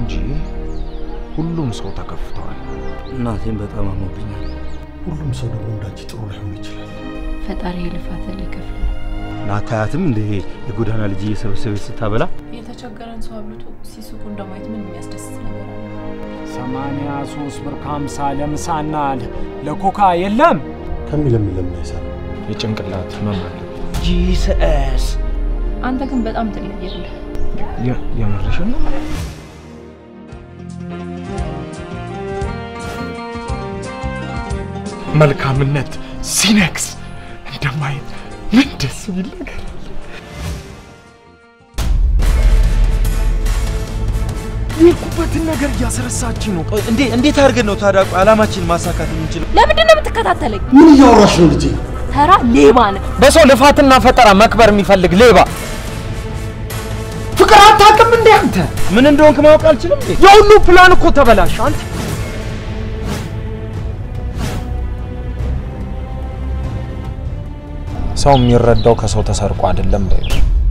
እንጂ ሁሉም ሰው ተከፍተዋል። እናቴን በጣም አሞብኛል። ሁሉም ሰው ደግሞ እንዳንቺ ጥሩ ላይሆን ይችላል። ፈጣሪ ልፋትን ሊከፍል ነው። ናታያትም እንደ የጎዳና ልጅ እየሰበሰበች ስታበላ የተቸገረን ሰው አብልቶ ሲስቁ እንደማየት ምን የሚያስደስት ነገር አለ? ሰማንያ ሶስት ብር ከሀምሳ ለምሳና ለኮካ የለም። ከሚለምን ለምን አይሰራ? የጭንቅላት ህመም አለ። ጂሰስ አንተ ግን በጣም ትለያለህ። የምርሽን ነው? መልካምነት ሲነክስ እንደማየት ምን ደስ የሚል ነገር የኩበትን ነገር እያስረሳች ነው። እንዴ እንዴት አድርገን ነው ታዲያ አላማችን ማሳካት የምንችለው? ለምንድን ነው የምትከታተለኝ? ምን እያወራሽ ነው ልጄ? ተራ ሌባ ነህ። በሰው ልፋትና ፈጠራ መክበር የሚፈልግ ሌባ ፍቅር አታውቅም እንዴ አንተ? ምን እንደሆንክ ማወቅ አልችልም እንዴ? የሁሉ ፕላን እኮ ተበላሽ አንተ። ሰው የሚረዳው ከሰው ተሰርቆ አይደለም በይው።